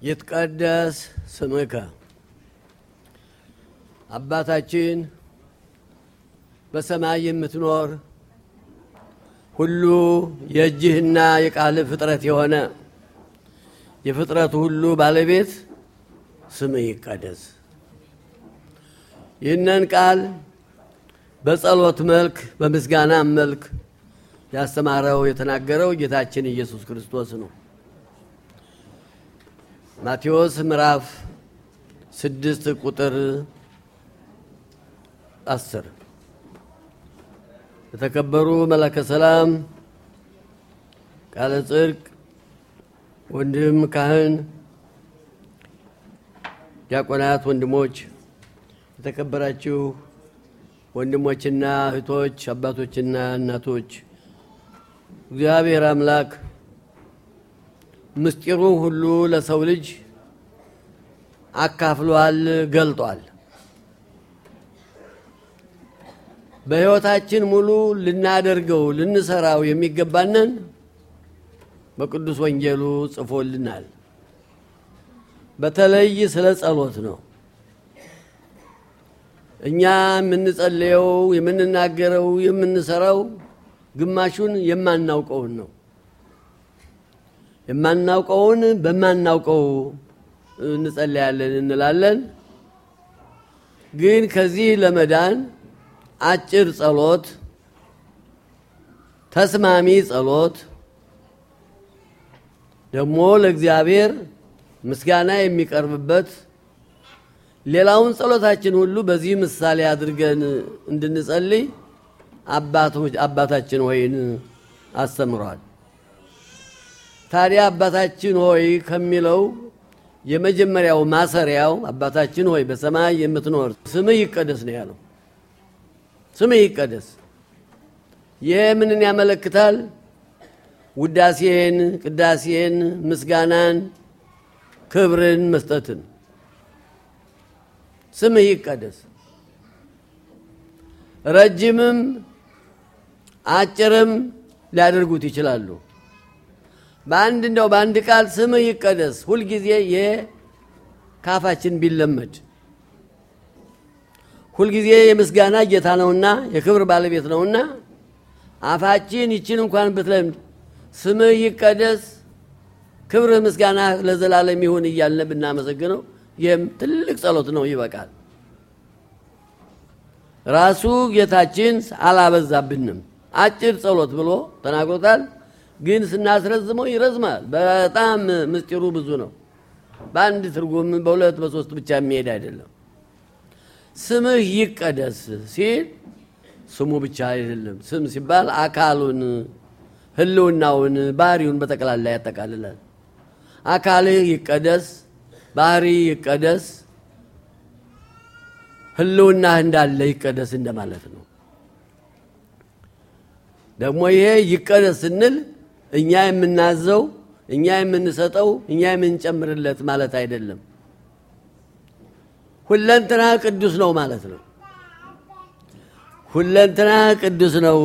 ይትቀደስ ስምከ አባታችን በሰማይ የምትኖር ሁሉ የእጅህና የቃልህ ፍጥረት የሆነ የፍጥረቱ ሁሉ ባለቤት ስምህ ይቀደስ። ይህንን ቃል በጸሎት መልክ በምስጋና መልክ ያስተማረው የተናገረው ጌታችን ኢየሱስ ክርስቶስ ነው። ማቴዎስ ምዕራፍ ስድስት ቁጥር አስር የተከበሩ መላከ ሰላም ቃለ ጽድቅ ወንድም ካህን፣ ዲያቆናት፣ ወንድሞች፣ የተከበራችሁ ወንድሞችና እህቶች፣ አባቶችና እናቶች እግዚአብሔር አምላክ ምስጢሩን ሁሉ ለሰው ልጅ አካፍሏል፣ ገልጧል። በሕይወታችን ሙሉ ልናደርገው ልንሰራው የሚገባንን በቅዱስ ወንጌሉ ጽፎልናል። በተለይ ስለ ጸሎት ነው። እኛ የምንጸልየው፣ የምንናገረው፣ የምንሰራው ግማሹን የማናውቀውን ነው። የማናውቀውን በማናውቀው እንጸልያለን እንላለን። ግን ከዚህ ለመዳን አጭር ጸሎት፣ ተስማሚ ጸሎት ደግሞ ለእግዚአብሔር ምስጋና የሚቀርብበት ሌላውን ጸሎታችን ሁሉ በዚህ ምሳሌ አድርገን እንድንጸልይ አባታችን ሆይን አስተምሯል። ታዲያ አባታችን ሆይ ከሚለው የመጀመሪያው ማሰሪያው አባታችን ሆይ በሰማይ የምትኖር ስምህ ይቀደስ ነው ያለው። ስምህ ይቀደስ። ይሄ ምንን ያመለክታል? ውዳሴን፣ ቅዳሴን፣ ምስጋናን፣ ክብርን መስጠትን። ስምህ ይቀደስ። ረጅምም አጭርም ሊያደርጉት ይችላሉ። በአንድ እንደው በአንድ ቃል ስምህ ይቀደስ ሁልጊዜ የካፋችን ቢለመድ ሁልጊዜ የምስጋና ጌታ ነውና የክብር ባለቤት ነውና አፋችን ይችን እንኳን ብትለምድ ስምህ ይቀደስ ክብርህ ምስጋና ለዘላለም ይሁን እያልን ብናመሰግነው ይህም ትልቅ ጸሎት ነው፣ ይበቃል። ራሱ ጌታችን አላበዛብንም። አጭር ጸሎት ብሎ ተናግሮታል። ግን ስናስረዝመው ይረዝማል። በጣም ምስጢሩ ብዙ ነው። በአንድ ትርጉም በሁለት በሶስት ብቻ የሚሄድ አይደለም። ስምህ ይቀደስ ሲል ስሙ ብቻ አይደለም። ስም ሲባል አካሉን፣ ሕልውናውን፣ ባህሪውን በጠቅላላ ያጠቃልላል። አካልህ ይቀደስ፣ ባህሪ ይቀደስ፣ ሕልውናህ እንዳለ ይቀደስ እንደማለት ነው። ደግሞ ይሄ ይቀደስ ስንል እኛ የምናዘው እኛ የምንሰጠው እኛ የምንጨምርለት ማለት አይደለም። ሁለንትና ቅዱስ ነው ማለት ነው። ሁለንትና ቅዱስ ነው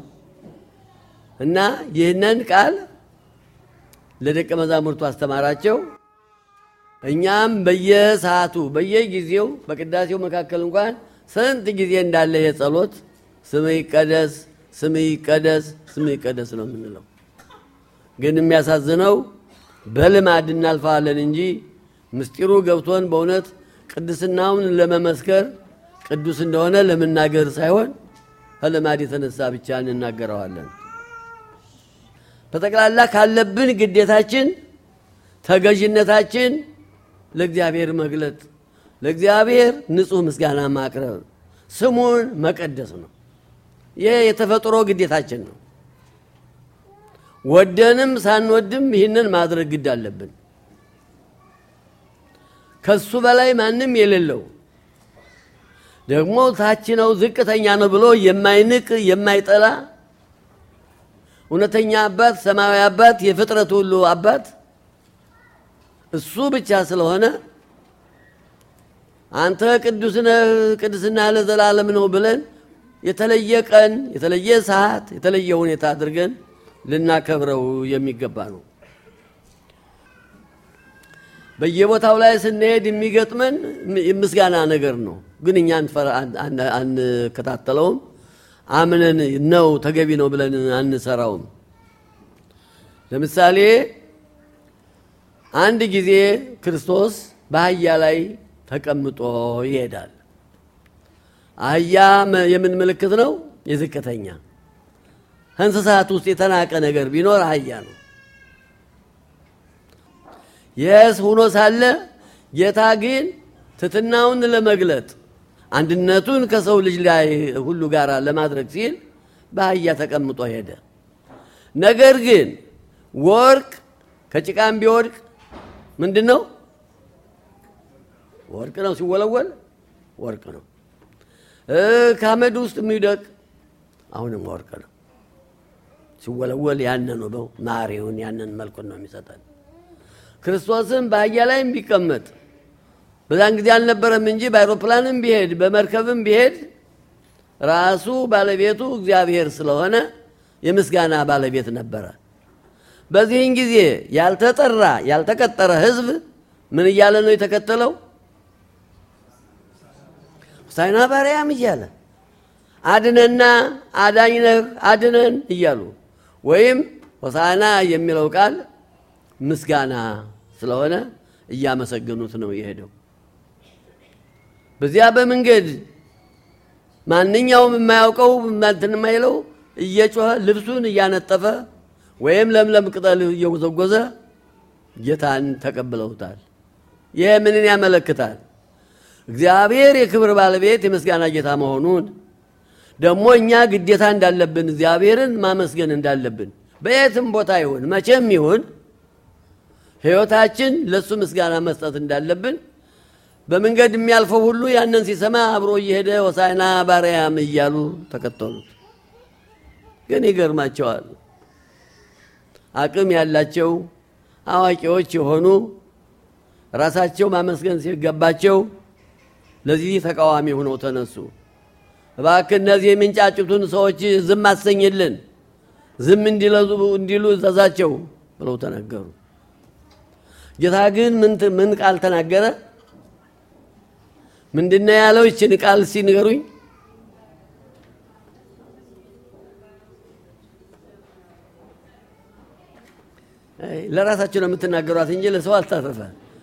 እና ይህንን ቃል ለደቀ መዛሙርቱ አስተማራቸው። እኛም በየሰዓቱ በየጊዜው በቅዳሴው መካከል እንኳን ስንት ጊዜ እንዳለ ይሄ ጸሎት ስምህ ይቀደስ ስምህ ይቀደስ ስምህ ይቀደስ ነው የምንለው። ግን የሚያሳዝነው በልማድ እናልፈዋለን እንጂ ምስጢሩ ገብቶን በእውነት ቅድስናውን ለመመስከር ቅዱስ እንደሆነ ለመናገር ሳይሆን ከልማድ የተነሳ ብቻ እንናገረዋለን። በጠቅላላ ካለብን ግዴታችን ተገዥነታችን ለእግዚአብሔር መግለጥ፣ ለእግዚአብሔር ንጹሕ ምስጋና ማቅረብ፣ ስሙን መቀደስ ነው። ይህ የተፈጥሮ ግዴታችን ነው። ወደንም ሳንወድም ይህንን ማድረግ ግድ አለብን። ከሱ በላይ ማንም የሌለው ደግሞ ታች ነው ዝቅተኛ ነው ብሎ የማይንቅ የማይጠላ እውነተኛ አባት ሰማያዊ አባት የፍጥረት ሁሉ አባት እሱ ብቻ ስለሆነ አንተ ቅዱስ ነህ፣ ቅድስና ለዘላለም ነው ብለን የተለየ ቀን የተለየ ሰዓት የተለየ ሁኔታ አድርገን ልናከብረው የሚገባ ነው። በየቦታው ላይ ስንሄድ የሚገጥመን ምስጋና ነገር ነው። ግን እኛ አንከታተለውም። አምነን ነው ተገቢ ነው ብለን አንሰራውም። ለምሳሌ አንድ ጊዜ ክርስቶስ በአህያ ላይ ተቀምጦ ይሄዳል። አህያ የምን ምልክት ነው? የዝቅተኛ እንስሳት ውስጥ የተናቀ ነገር ቢኖር አህያ ነው። የስ ሆኖ ሳለ ጌታ ግን ትትናውን ለመግለጥ አንድነቱን ከሰው ልጅ ላይ ሁሉ ጋር ለማድረግ ሲል በአህያ ተቀምጦ ሄደ። ነገር ግን ወርቅ ከጭቃም ቢወድቅ ምንድን ነው? ወርቅ ነው። ሲወለወል ወርቅ ነው። ከአመድ ውስጥ የሚውደቅ አሁንም ወርቅ ነው። ሲወለወል ያንን ነው ማሪውን ያንን መልኩን ነው የሚሰጠን። ክርስቶስም በአህያ ላይም ቢቀመጥ በዛን ጊዜ አልነበረም እንጂ በአይሮፕላንም ቢሄድ በመርከብም ቢሄድ ራሱ ባለቤቱ እግዚአብሔር ስለሆነ የምስጋና ባለቤት ነበረ። በዚህን ጊዜ ያልተጠራ ያልተቀጠረ ሕዝብ ምን እያለ ነው የተከተለው? ሆሳዕና በአርያም እያለ አድነና አዳኝነህ አድነን እያሉ ወይም ሆሳዕና የሚለው ቃል ምስጋና ስለሆነ እያመሰገኑት ነው የሄደው። በዚያ በመንገድ ማንኛውም የማያውቀው እንትን የማይለው እየጮኸ ልብሱን እያነጠፈ ወይም ለምለም ቅጠል እየጎዘጎዘ ጌታን ተቀብለውታል። ይህ ምንን ያመለክታል? እግዚአብሔር የክብር ባለቤት የምስጋና ጌታ መሆኑን ደግሞ እኛ ግዴታ እንዳለብን እግዚአብሔርን ማመስገን እንዳለብን በየትም ቦታ ይሁን መቼም ይሁን ሕይወታችን ለእሱ ምስጋና መስጠት እንዳለብን በመንገድ የሚያልፈው ሁሉ ያንን ሲሰማ አብሮ እየሄደ ሆሳዕና በአርያም እያሉ ተከተሉት። ግን ይገርማቸዋል። አቅም ያላቸው አዋቂዎች የሆኑ ራሳቸው ማመስገን ሲገባቸው ለዚህ ተቃዋሚ ሆነው ተነሱ። እባክህ እነዚህ የሚንጫጩትን ሰዎች ዝም አሰኝልን፣ ዝም እንዲሉ እዘዛቸው ብለው ተናገሩ። ጌታ ግን ምን ቃል ተናገረ? ምንድነው ያለው? ይችን ቃል ሲንገሩኝ ለራሳቸው ነው የምትናገሯት እንጂ ለሰው አልታረፈ።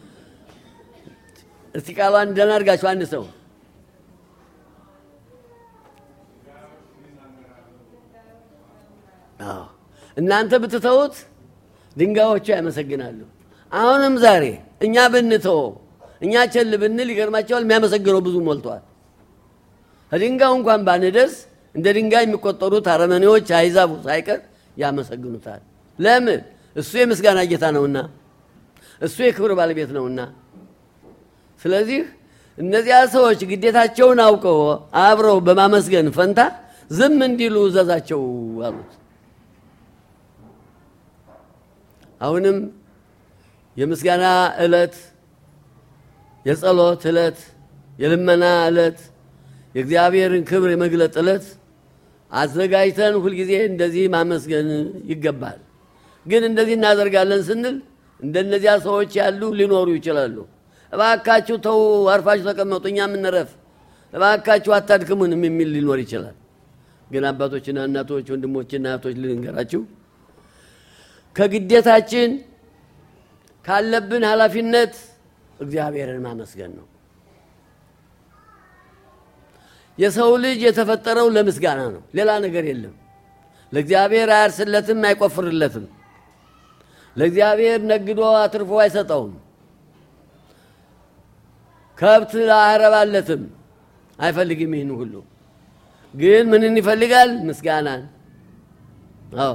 እስቲ ቃሏን ደህና አድርጋችሁ አንድ ሰው እናንተ ብትተውት ድንጋዮቹ ያመሰግናሉ። አሁንም ዛሬ እኛ ብንተወው እኛ ቸል ብንል ይገርማቸዋል። የሚያመሰግነው ብዙ ሞልቷል። ከድንጋዩ እንኳን ባንደርስ እንደ ድንጋይ የሚቆጠሩት አረመኔዎች አይዛቡ ሳይቀር ያመሰግኑታል። ለምን? እሱ የምስጋና ጌታ ነውና፣ እሱ የክብር ባለቤት ነውና። ስለዚህ እነዚያ ሰዎች ግዴታቸውን አውቀው አብረው በማመስገን ፈንታ ዝም እንዲሉ እዘዛቸው አሉት። አሁንም የምስጋና ዕለት፣ የጸሎት ዕለት፣ የልመና ዕለት፣ የእግዚአብሔርን ክብር የመግለጥ ዕለት አዘጋጅተን ሁልጊዜ እንደዚህ ማመስገን ይገባል። ግን እንደዚህ እናደርጋለን ስንል እንደነዚያ ሰዎች ያሉ ሊኖሩ ይችላሉ። እባካችሁ ተው፣ አርፋችሁ ተቀመጡ፣ እኛ የምንረፍ፣ እባካችሁ አታድክሙንም የሚል ሊኖር ይችላል። ግን አባቶችና እናቶች፣ ወንድሞችና እህቶች ልንገራችሁ ከግዴታችን ካለብን ኃላፊነት እግዚአብሔርን ማመስገን ነው። የሰው ልጅ የተፈጠረው ለምስጋና ነው፣ ሌላ ነገር የለም። ለእግዚአብሔር አያርስለትም፣ አይቆፍርለትም። ለእግዚአብሔር ነግዶ አትርፎ አይሰጠውም። ከብት አያረባለትም፣ አይፈልግም። ይህን ሁሉ ግን ምንን ይፈልጋል? ምስጋናን። አዎ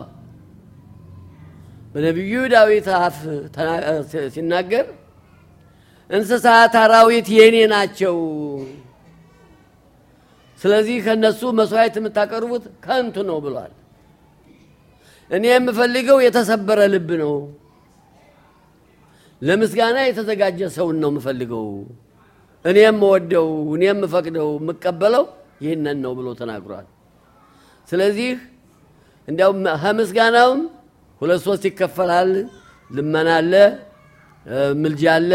በነቢዩ ዳዊት አፍ ሲናገር እንስሳት አራዊት የኔ ናቸው፣ ስለዚህ ከነሱ መስዋዕት የምታቀርቡት ከንቱ ነው ብሏል። እኔ የምፈልገው የተሰበረ ልብ ነው፣ ለምስጋና የተዘጋጀ ሰውን ነው የምፈልገው። እኔ የምወደው እኔ የምፈቅደው የምቀበለው ይህንን ነው ብሎ ተናግሯል። ስለዚህ እንዲያውም ከምስጋናውም ሁለት ሶስት ይከፈላል። ልመና አለ፣ ምልጃ አለ፣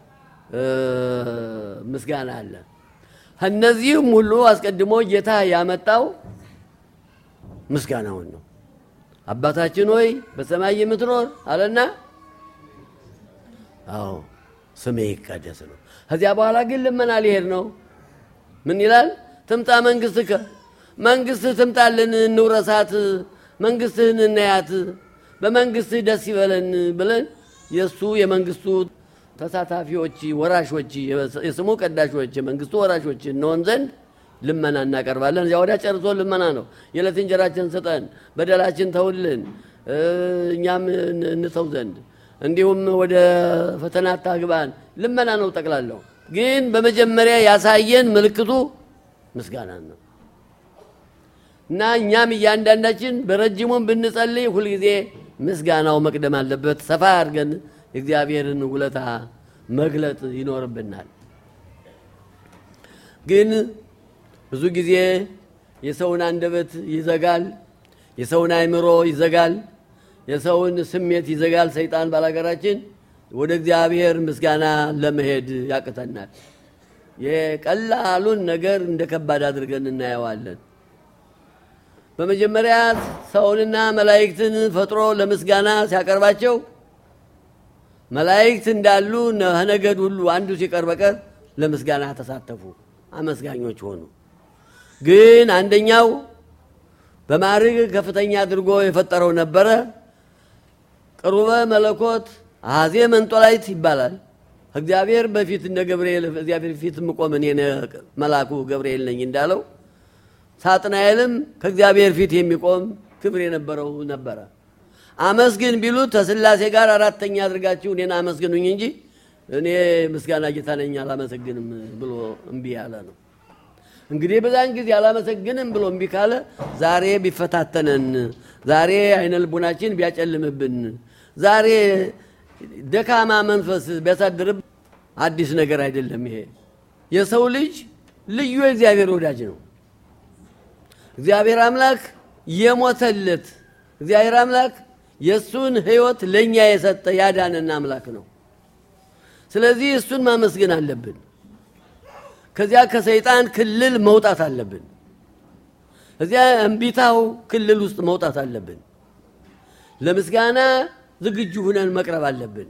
ምስጋና አለ። ከእነዚህም ሁሉ አስቀድሞ ጌታ ያመጣው ምስጋናውን ነው። አባታችን ሆይ በሰማይ የምትኖር አለና፣ አዎ ስሜ ይቀደስ ነው። ከዚያ በኋላ ግን ልመና ሊሄድ ነው። ምን ይላል? ትምጣ መንግስትከ፣ መንግስትህ ትምጣልን፣ እንውረሳት፣ መንግስትህን እናያት፣ በመንግስትህ ደስ ይበለን ብለን የእሱ የመንግስቱ ተሳታፊዎች ወራሾች፣ የስሙ ቀዳሾች፣ የመንግስቱ ወራሾች እንሆን ዘንድ ልመና እናቀርባለን። እዚያ ወዲያ ጨርሶ ልመና ነው። የዕለት እንጀራችን ስጠን፣ በደላችን ተውልን፣ እኛም እንተው ዘንድ እንዲሁም ወደ ፈተና አታግባን። ልመና ነው ጠቅላለሁ። ግን በመጀመሪያ ያሳየን ምልክቱ ምስጋና ነው እና እኛም እያንዳንዳችን በረጅሙም ብንጸልይ ሁልጊዜ ምስጋናው መቅደም አለበት። ሰፋ አድርገን የእግዚአብሔርን ውለታ መግለጥ ይኖርብናል። ግን ብዙ ጊዜ የሰውን አንደበት ይዘጋል፣ የሰውን አእምሮ ይዘጋል፣ የሰውን ስሜት ይዘጋል። ሰይጣን ባላገራችን ወደ እግዚአብሔር ምስጋና ለመሄድ ያቅተናል። የቀላሉን ነገር እንደ ከባድ አድርገን እናየዋለን። በመጀመሪያ ሰውንና መላእክትን ፈጥሮ ለምስጋና ሲያቀርባቸው መላእክት እንዳሉ ከነገድ ሁሉ አንዱ ሲቀር በቀር ለምስጋና ተሳተፉ፣ አመስጋኞች ሆኑ። ግን አንደኛው በማዕረግ ከፍተኛ አድርጎ የፈጠረው ነበረ። ቅሩበ መለኮት አዜ መንጦላይት ይባላል። እግዚአብሔር በፊት እንደ ገብርኤል እግዚአብሔር ፊት የምቆም እኔ መልአኩ ገብርኤል ነኝ እንዳለው ሳጥናኤልም ከእግዚአብሔር ፊት የሚቆም ክብር የነበረው ነበረ። አመስግን ቢሉት ከሥላሴ ጋር አራተኛ አድርጋችሁ እኔን አመስግኑኝ እንጂ እኔ ምስጋና ጌታ ነኝ አላመሰግንም ብሎ እምቢ ያለ ነው። እንግዲህ በዛን ጊዜ አላመሰግንም ብሎ እምቢ ካለ ዛሬ ቢፈታተነን፣ ዛሬ አይነ ልቡናችን ቢያጨልምብን፣ ዛሬ ደካማ መንፈስ ቢያሳድርብ አዲስ ነገር አይደለም። ይሄ የሰው ልጅ ልዩ የእግዚአብሔር ወዳጅ ነው። እግዚአብሔር አምላክ የሞተለት እግዚአብሔር አምላክ የእሱን ሕይወት ለእኛ የሰጠ ያዳነን አምላክ ነው። ስለዚህ እሱን ማመስገን አለብን። ከዚያ ከሰይጣን ክልል መውጣት አለብን። እዚያ እምቢታው ክልል ውስጥ መውጣት አለብን። ለምስጋና ዝግጁ ሁነን መቅረብ አለብን።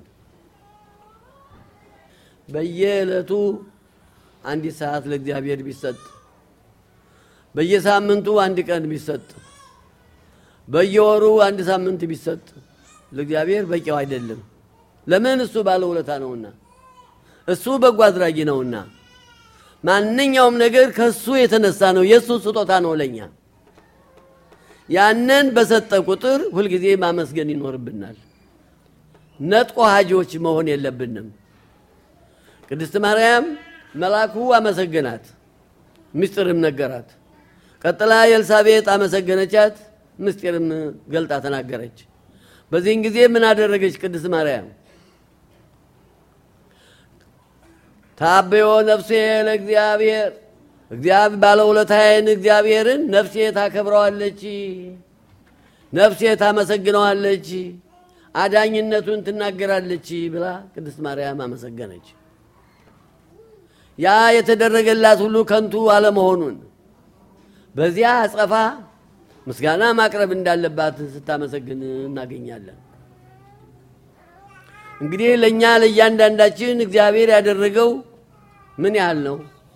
በየዕለቱ አንዲት ሰዓት ለእግዚአብሔር ቢሰጥ፣ በየሳምንቱ አንድ ቀን ቢሰጥ፣ በየወሩ አንድ ሳምንት ቢሰጥ ለእግዚአብሔር በቂው አይደለም። ለምን? እሱ ባለውለታ ነውና፣ እሱ በጎ አድራጊ ነውና። ማንኛውም ነገር ከእሱ የተነሳ ነው። የእሱ ስጦታ ነው ለእኛ። ያንን በሰጠ ቁጥር ሁልጊዜ ማመስገን ይኖርብናል። ነጥቆ ሀጂዎች መሆን የለብንም። ቅድስት ማርያም መልአኩ አመሰገናት፣ ምስጢርም ነገራት። ቀጥላ የኤልሳቤጥ አመሰገነቻት፣ ምስጢርም ገልጣ ተናገረች። በዚህን ጊዜ ምን አደረገች ቅድስት ማርያም? ታበዮ ነፍሴ ለእግዚአብሔር እግዚአብሔር ባለውለታዬን እግዚአብሔርን ነፍሴ ታከብረዋለች፣ ነፍሴ ታመሰግነዋለች፣ አዳኝነቱን ትናገራለች ብላ ቅድስት ማርያም አመሰገነች። ያ የተደረገላት ሁሉ ከንቱ አለመሆኑን በዚያ አጸፋ ምስጋና ማቅረብ እንዳለባት ስታመሰግን እናገኛለን። እንግዲህ ለእኛ ለእያንዳንዳችን እግዚአብሔር ያደረገው ምን ያህል ነው?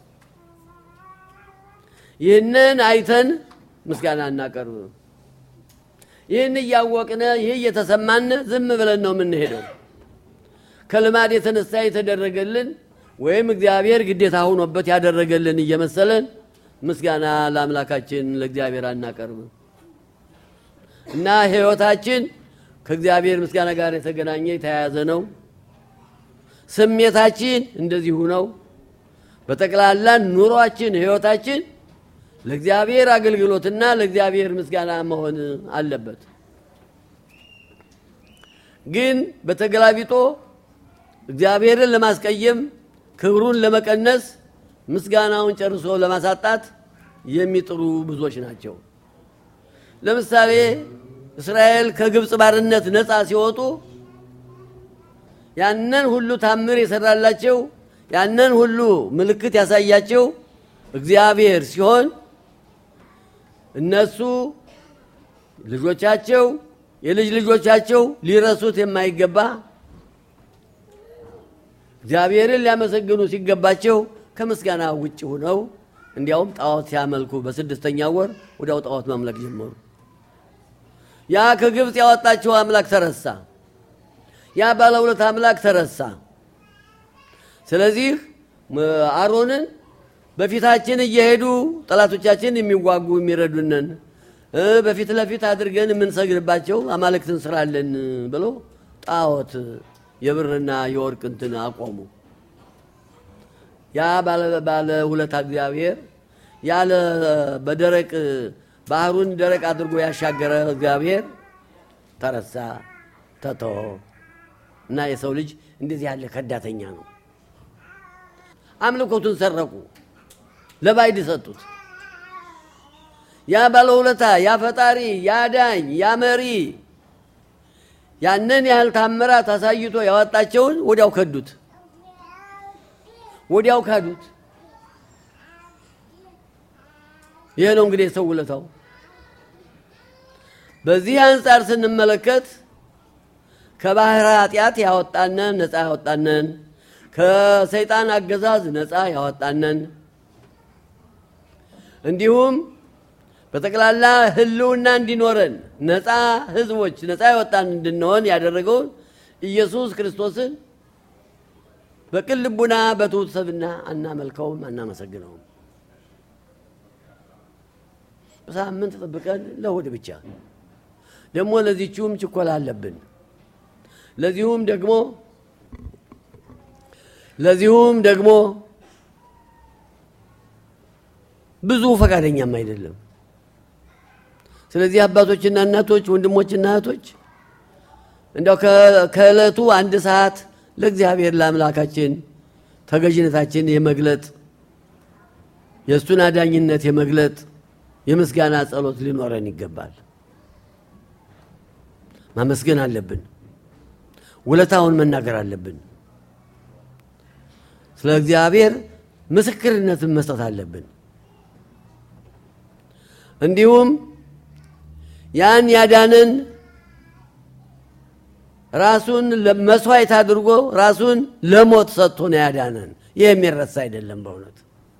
ይህንን አይተን ምስጋና እናቀርብ። ይህን እያወቅነ ይህ እየተሰማን ዝም ብለን ነው የምንሄደው። ከልማድ የተነሳ የተደረገልን ወይም እግዚአብሔር ግዴታ ሆኖበት ያደረገልን እየመሰለን ምስጋና ለአምላካችን ለእግዚአብሔር አናቀርብ እና ሕይወታችን ከእግዚአብሔር ምስጋና ጋር የተገናኘ የተያያዘ ነው። ስሜታችን እንደዚሁ ነው። በጠቅላላ ኑሯችን፣ ሕይወታችን ለእግዚአብሔር አገልግሎትና ለእግዚአብሔር ምስጋና መሆን አለበት። ግን በተገላቢጦ እግዚአብሔርን ለማስቀየም ክብሩን ለመቀነስ ምስጋናውን ጨርሶ ለማሳጣት የሚጥሩ ብዙዎች ናቸው። ለምሳሌ እስራኤል ከግብፅ ባርነት ነፃ ሲወጡ ያንን ሁሉ ታምር የሰራላቸው ያንን ሁሉ ምልክት ያሳያቸው እግዚአብሔር ሲሆን እነሱ ልጆቻቸው የልጅ ልጆቻቸው ሊረሱት የማይገባ እግዚአብሔርን ሊያመሰግኑ ሲገባቸው ከምስጋና ውጭ ሆነው እንዲያውም ጣዖት ሲያመልኩ በስድስተኛ ወር ወዲያው ጣዖት ማምለክ ጀመሩ። ያ ከግብፅ ያወጣቸው አምላክ ተረሳ። ያ ባለውለት አምላክ ተረሳ። ስለዚህ አሮንን በፊታችን እየሄዱ ጠላቶቻችን የሚዋጉ የሚረዱንን በፊት ለፊት አድርገን የምንሰግድባቸው አማልክትን ስራለን ብሎ ጣዖት የብርና የወርቅ እንትን አቆሙ። ያ ባለ ውለታ እግዚአብሔር ያለ በደረቅ ባህሩን ደረቅ አድርጎ ያሻገረ እግዚአብሔር ተረሳ፣ ተተወ እና የሰው ልጅ እንደዚህ ያለ ከዳተኛ ነው። አምልኮቱን ሰረቁ፣ ለባዕድ ሰጡት። ያ ባለውለታ፣ ያ ፈጣሪ፣ ያ ዳኝ፣ ያ መሪ ያንን ያህል ታምራት አሳይቶ ያወጣቸውን ወዲያው ከዱት፣ ወዲያው ካዱት። ይህ ነው እንግዲህ የሰው ውለታው። በዚህ አንጻር ስንመለከት ከባህር ኃጢአት ያወጣነን ነፃ ያወጣነን ከሰይጣን አገዛዝ ነፃ ያወጣነን እንዲሁም በጠቅላላ ሕልውና እንዲኖረን ነፃ ሕዝቦች ነፃ ያወጣን እንድንሆን ያደረገውን ኢየሱስ ክርስቶስን በቅን ልቡና በትሑት ሰብእና አናመልከውም፣ አናመሰግነውም። በሳምንት ጠብቀን ለእሑድ ብቻ ደግሞ ለዚችውም ችኮላ አለብን። ለዚሁም ደግሞ ለዚሁም ደግሞ ብዙ ፈቃደኛም አይደለም። ስለዚህ አባቶችና እናቶች፣ ወንድሞችና እህቶች እንዲያው ከዕለቱ አንድ ሰዓት ለእግዚአብሔር ለአምላካችን ተገዥነታችን የመግለጥ የእሱን አዳኝነት የመግለጥ የምስጋና ጸሎት ሊኖረን ይገባል። ማመስገን አለብን። ውለታውን መናገር አለብን። ስለ እግዚአብሔር ምስክርነትን መስጠት አለብን። እንዲሁም ያን ያዳንን ራሱን መስዋዕት አድርጎ ራሱን ለሞት ሰጥቶ ነው ያዳነን። ይህ የሚረሳ አይደለም። በእውነት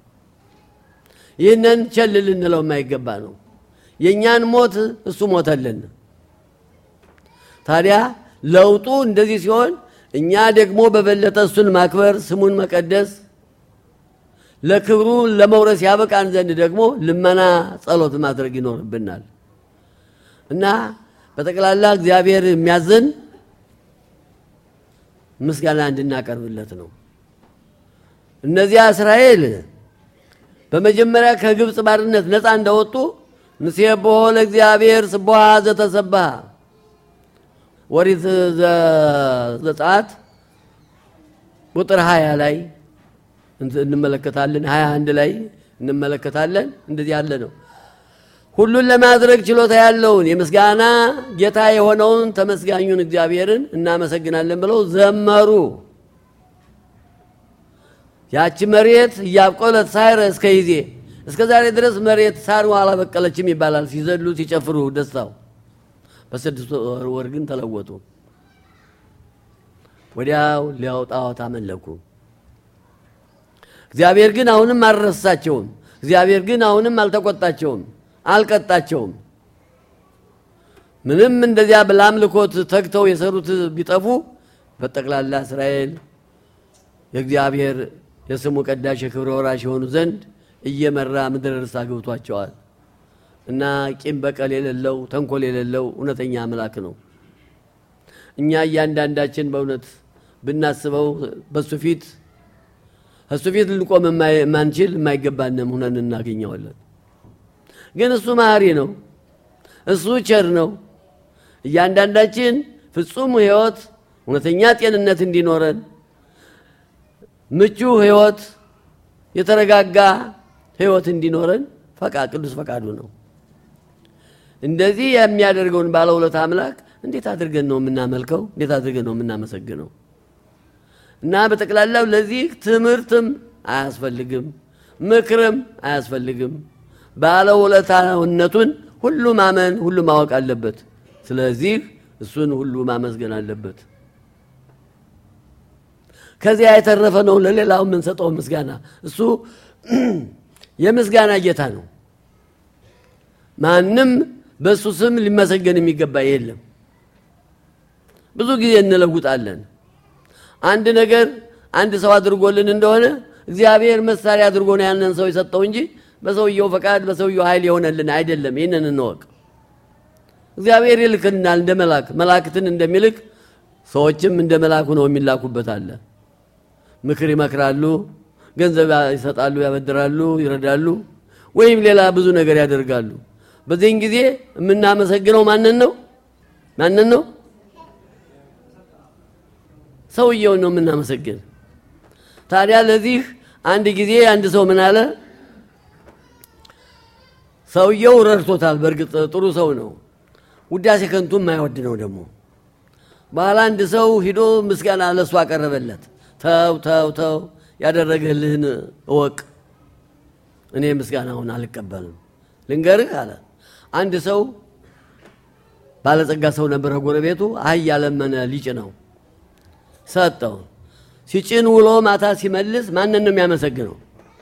ይህንን ቸል ልንለው የማይገባ ነው። የእኛን ሞት እሱ ሞተልን። ታዲያ ለውጡ እንደዚህ ሲሆን እኛ ደግሞ በበለጠ እሱን ማክበር፣ ስሙን መቀደስ፣ ለክብሩ ለመውረስ ያበቃን ዘንድ ደግሞ ልመና፣ ጸሎት ማድረግ ይኖርብናል እና በጠቅላላ እግዚአብሔር የሚያዘን ምስጋና እንድናቀርብለት ነው። እነዚያ እስራኤል በመጀመሪያ ከግብፅ ባርነት ነፃ እንደወጡ ንሴብሖ ለእግዚአብሔር ስቡሐ ዘተሰብሐ ኦሪት ዘጸአት ቁጥር ሀያ ላይ እንመለከታለን። ሀያ አንድ ላይ እንመለከታለን። እንደዚህ ያለ ነው። ሁሉን ለማድረግ ችሎታ ያለውን የምስጋና ጌታ የሆነውን ተመስጋኙን እግዚአብሔርን እናመሰግናለን ብለው ዘመሩ። ያቺ መሬት እያብቆለት ሳይረ እስከ ይዜ እስከ ዛሬ ድረስ መሬት ሳር አላበቀለችም ይባላል። ሲዘሉ ሲጨፍሩ ደስታው በስድስት ወር ግን ተለወጡ። ወዲያው ሊያውጣዎት አመለኩ። እግዚአብሔር ግን አሁንም አልረሳቸውም። እግዚአብሔር ግን አሁንም አልተቆጣቸውም፣ አልቀጣቸውም። ምንም እንደዚያ ለአምልኮት ተግተው የሰሩት ቢጠፉ በጠቅላላ እስራኤል የእግዚአብሔር የስሙ ቀዳሽ የክብረ ወራሽ የሆኑ ዘንድ እየመራ ምድረ ርስት አግብቷቸዋል። እና ቂም በቀል የሌለው ተንኮል የሌለው እውነተኛ አምላክ ነው። እኛ እያንዳንዳችን በእውነት ብናስበው በሱ ፊት እሱ ፊት ልንቆም የማንችል የማይገባንም ሁነን እናገኘዋለን። ግን እሱ መሐሪ ነው። እሱ ቸር ነው። እያንዳንዳችን ፍጹም ሕይወት እውነተኛ ጤንነት እንዲኖረን ምቹ ሕይወት የተረጋጋ ሕይወት እንዲኖረን ፈቃ ቅዱስ ፈቃዱ ነው። እንደዚህ የሚያደርገውን ባለውለታ አምላክ እንዴት አድርገን ነው የምናመልከው? እንዴት አድርገን ነው የምናመሰግነው? እና በጠቅላላው ለዚህ ትምህርትም አያስፈልግም፣ ምክርም አያስፈልግም። ባለውለታነቱን ሁሉ ማመን ሁሉ ማወቅ አለበት። ስለዚህ እሱን ሁሉ ማመስገን አለበት። ከዚያ የተረፈ ነው ለሌላው የምንሰጠው ምስጋና። እሱ የምስጋና ጌታ ነው። ማንም በእሱ ስም ሊመሰገን የሚገባ የለም። ብዙ ጊዜ እንለውጣለን። አንድ ነገር አንድ ሰው አድርጎልን እንደሆነ እግዚአብሔር መሳሪያ አድርጎ ነው ያንን ሰው የሰጠው እንጂ በሰውየው ፈቃድ በሰውየው ኃይል የሆነልን አይደለም። ይህንን እንወቅ። እግዚአብሔር ይልክናል እንደ መላክ መላእክትን እንደሚልክ ሰዎችም እንደ መላኩ ነው የሚላኩበት አለ። ምክር ይመክራሉ፣ ገንዘብ ይሰጣሉ፣ ያበድራሉ፣ ይረዳሉ፣ ወይም ሌላ ብዙ ነገር ያደርጋሉ። በዚህን ጊዜ የምናመሰግነው ማንን ነው? ማንን ነው? ሰውየውን ነው የምናመሰግን። ታዲያ ለዚህ አንድ ጊዜ አንድ ሰው ምን አለ? ሰውየው ረድቶታል። በእርግጥ ጥሩ ሰው ነው። ውዳሴ ከንቱ የማይወድ ነው ደግሞ። በኋላ አንድ ሰው ሂዶ ምስጋና ለሱ አቀረበለት። ተው ተው ተው፣ ያደረገልህን እወቅ፣ እኔ ምስጋናውን አልቀበልም። ልንገርህ አለ። አንድ ሰው ባለጸጋ ሰው ነበረ። ጎረቤቱ አህያ ለመነ ሊጭነው ሰጠው። ሲጭን ውሎ ማታ ሲመልስ ማንን ነው የሚያመሰግነው?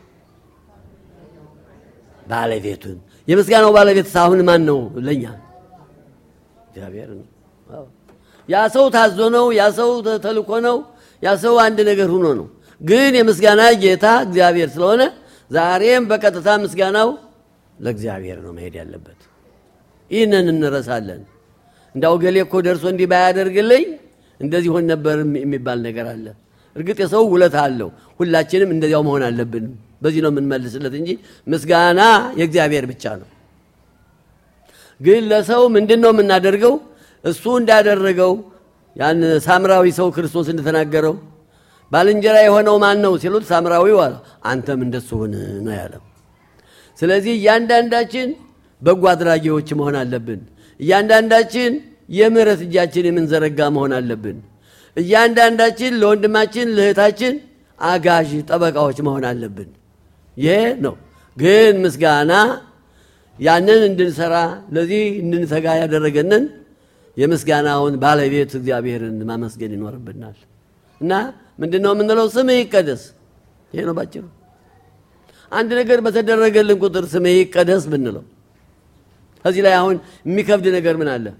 ባለቤቱን። የምስጋናው ባለቤት አሁን ማን ነው? ለእኛ እግዚአብሔር ነው። ያ ሰው ታዞ ነው። ያ ሰው ተልኮ ነው። ያ ሰው አንድ ነገር ሆኖ ነው። ግን የምስጋና ጌታ እግዚአብሔር ስለሆነ ዛሬም በቀጥታ ምስጋናው ለእግዚአብሔር ነው መሄድ ያለበት። ይህንን እንረሳለን። እንዳው ገሌ እኮ ደርሶ እንዲህ ባያደርግልኝ እንደዚህ ሆን ነበር የሚባል ነገር አለ። እርግጥ የሰው ውለታ አለው። ሁላችንም እንደዚያው መሆን አለብን። በዚህ ነው የምንመልስለት እንጂ ምስጋና የእግዚአብሔር ብቻ ነው። ግን ለሰው ምንድን ነው የምናደርገው? እሱ እንዳደረገው ያን ሳምራዊ ሰው ክርስቶስ እንደተናገረው ባልንጀራ የሆነው ማን ነው ሲሉት ሳምራዊው አለ አንተም እንደሱ ሁን ነው ያለው። ስለዚህ እያንዳንዳችን በጎ አድራጊዎች መሆን አለብን። እያንዳንዳችን የምህረት እጃችን የምንዘረጋ መሆን አለብን። እያንዳንዳችን ለወንድማችን ለእህታችን አጋዥ ጠበቃዎች መሆን አለብን። ይሄ ነው ግን ምስጋና ያንን እንድንሰራ ለዚህ እንድንተጋ ያደረገንን የምስጋናውን ባለቤት እግዚአብሔርን ማመስገን ይኖርብናል። እና ምንድን ነው የምንለው? ስምህ ይቀደስ። ይሄ ነው ባጭሩ። አንድ ነገር በተደረገልን ቁጥር ስምህ ይቀደስ ብንለው ከዚህ ላይ አሁን የሚከብድ ነገር ምን አለ?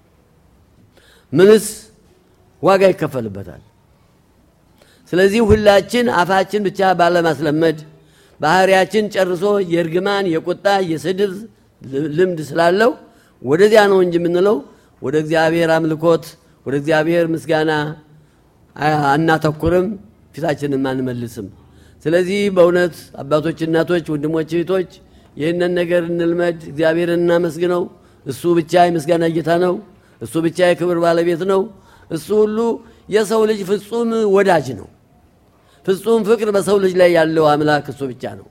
ምንስ ዋጋ ይከፈልበታል? ስለዚህ ሁላችን አፋችን ብቻ ባለማስለመድ ባህሪያችን ጨርሶ የእርግማን የቁጣ የስድብ ልምድ ስላለው ወደዚያ ነው እንጂ የምንለው ወደ እግዚአብሔር አምልኮት ወደ እግዚአብሔር ምስጋና አናተኩርም፣ ፊታችንም አንመልስም። ስለዚህ በእውነት አባቶች፣ እናቶች፣ ወንድሞች፣ እህቶች ይህንን ነገር እንልመድ። እግዚአብሔርን እናመስግነው። እሱ ብቻ የምስጋና ጌታ ነው። እሱ ብቻ የክብር ባለቤት ነው። እሱ ሁሉ የሰው ልጅ ፍጹም ወዳጅ ነው። ፍጹም ፍቅር በሰው ልጅ ላይ ያለው አምላክ እሱ ብቻ ነው።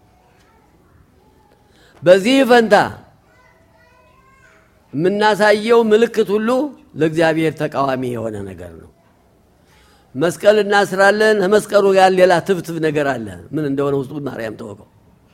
በዚህ ፈንታ የምናሳየው ምልክት ሁሉ ለእግዚአብሔር ተቃዋሚ የሆነ ነገር ነው። መስቀል እናስራለን። ከመስቀሉ ጋር ሌላ ትብትብ ነገር አለ። ምን እንደሆነ ውስጡ ማርያም ተወቀው።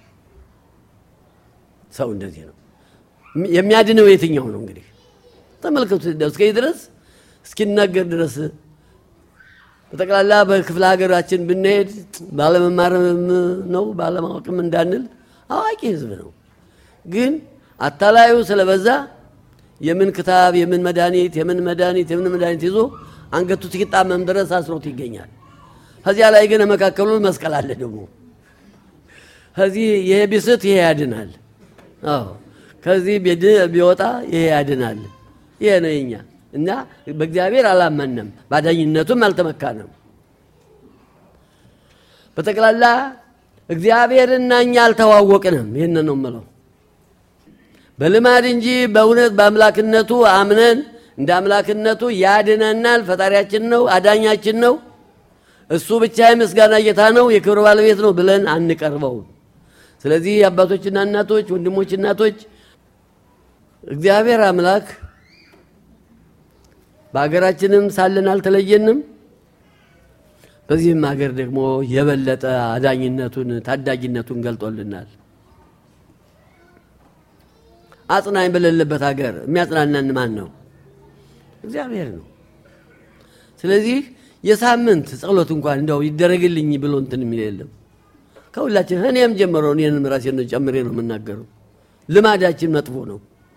ሰው እንደዚህ ነው። የሚያድነው የትኛው ነው? እንግዲህ ተመልከቱ። እስከዚህ ድረስ እስኪናገር ድረስ በጠቅላላ በክፍለ ሀገራችን ብንሄድ ባለመማርም ነው ባለማወቅም እንዳንል አዋቂ ሕዝብ ነው። ግን አታላዩ ስለበዛ የምን ክታብ የምን መድኃኒት የምን መድኃኒት የምን መድኃኒት ይዞ አንገቱ እስኪጣመም ድረስ አስሮት ይገኛል። ከዚያ ላይ ግን መካከሉን መስቀል አለ ደግሞ ከዚህ ይሄ ቢስት ይሄ ያድናል። አዎ ከዚህ ቢወጣ ይሄ ያድናል። ይሄ ነው የኛ እና በእግዚአብሔር አላመንም፣ ባዳኝነቱም አልተመካንም። በጠቅላላ እግዚአብሔርና እኛ አልተዋወቅንም። ይህን ነው የምለው በልማድ እንጂ በእውነት በአምላክነቱ አምነን እንደ አምላክነቱ ያድነናል። ፈጣሪያችን ነው፣ አዳኛችን ነው። እሱ ብቻ የምስጋና ጌታ ነው፣ የክብር ባለቤት ነው ብለን አንቀርበውም። ስለዚህ አባቶችና እናቶች፣ ወንድሞች፣ እናቶች እግዚአብሔር አምላክ በሀገራችንም ሳለን አልተለየንም። በዚህም ሀገር ደግሞ የበለጠ አዳኝነቱን ታዳጊነቱን ገልጦልናል። አጽናኝ በሌለበት ሀገር የሚያጽናናን ማን ነው? እግዚአብሔር ነው። ስለዚህ የሳምንት ጸሎት እንኳን እንደው ይደረግልኝ ብሎ እንትን የሚል የለም። ከሁላችን እኔም ጀምሮ እኔንም ራሴን ጨምሬ ነው የምናገረው። ልማዳችን መጥፎ ነው።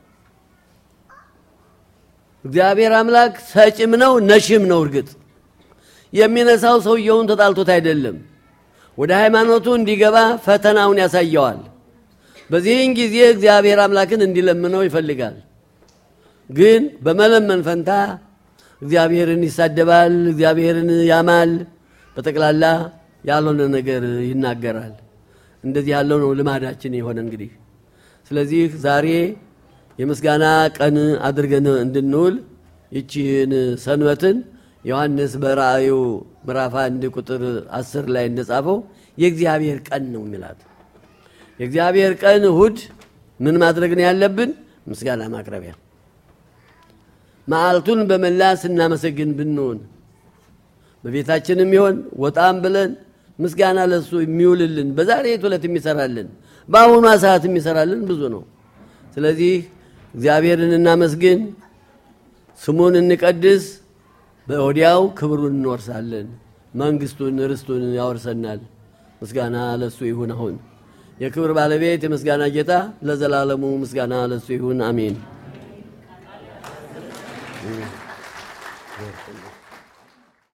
እግዚአብሔር አምላክ ሰጭም ነው ነሽም ነው። እርግጥ የሚነሳው ሰውየውን ተጣልቶት አይደለም፣ ወደ ሃይማኖቱ እንዲገባ ፈተናውን ያሳየዋል። በዚህን ጊዜ እግዚአብሔር አምላክን እንዲለምነው ይፈልጋል። ግን በመለመን ፈንታ እግዚአብሔርን ይሳደባል፣ እግዚአብሔርን ያማል፣ በጠቅላላ ያልሆነ ነገር ይናገራል። እንደዚህ ያለው ነው ልማዳችን የሆነ እንግዲህ። ስለዚህ ዛሬ የምስጋና ቀን አድርገን እንድንውል ይቺን ሰንበትን ዮሐንስ በራእዩ ምዕራፍ አንድ ቁጥር አስር ላይ እንደጻፈው የእግዚአብሔር ቀን ነው የሚላት። የእግዚአብሔር ቀን እሁድ ምን ማድረግ ነው ያለብን? ምስጋና ማቅረቢያ መዓልቱን በመላ ስናመሰግን ብንሆን በቤታችንም ይሆን ወጣም ብለን ምስጋና ለሱ የሚውልልን በዛሬ ዕለት የሚሰራልን በአሁኗ ሰዓት የሚሰራልን ብዙ ነው። ስለዚህ እግዚአብሔርን እናመስግን፣ ስሙን እንቀድስ። በወዲያው ክብሩን እንወርሳለን፣ መንግስቱን ርስቱን ያወርሰናል። ምስጋና ለሱ ይሁን። አሁን የክብር ባለቤት የምስጋና ጌታ ለዘላለሙ ምስጋና ለሱ ይሁን። አሜን።